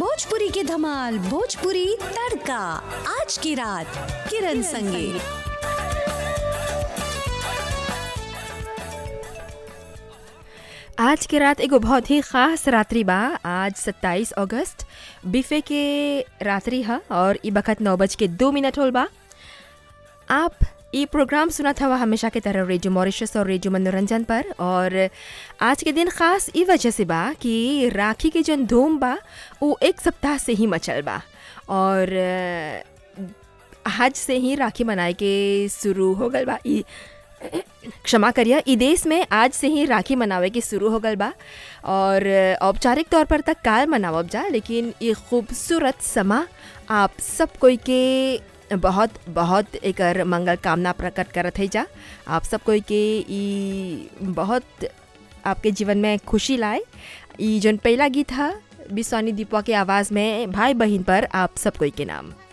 भोजपुरी की धमाल भोजपुरी तड़का आज की रात किरण संगे आज के रात एगो बहुत ही खास रात्रि बा आज 27 अगस्त बिफे के रात्रि है और ई बखत नौ बज के दो मिनट होल बा आप ये प्रोग्राम सुना था हमेशा की तरह रेडियो मॉरिशस और रेडियो मनोरंजन पर और आज के दिन खास ई वजह से बा कि राखी के जन धूम बा वो एक सप्ताह से ही मचल बा और अ, आज से ही राखी मनाए के शुरू हो गल बा ई क्षमा करिए ई देश में आज से ही राखी मनावे के शुरू हो गल बा और औपचारिक तौर पर तक काल मनावब जा लेकिन ये खूबसूरत समा आप सब कोई के बहुत बहुत एकर मंगल कामना प्रकट करत है जा आप सब कोई के ई बहुत आपके जीवन में खुशी लाए ई जौन पहला गीत है बिस्वानी दीपवा के आवाज़ में भाई बहन पर आप सब कोई के नाम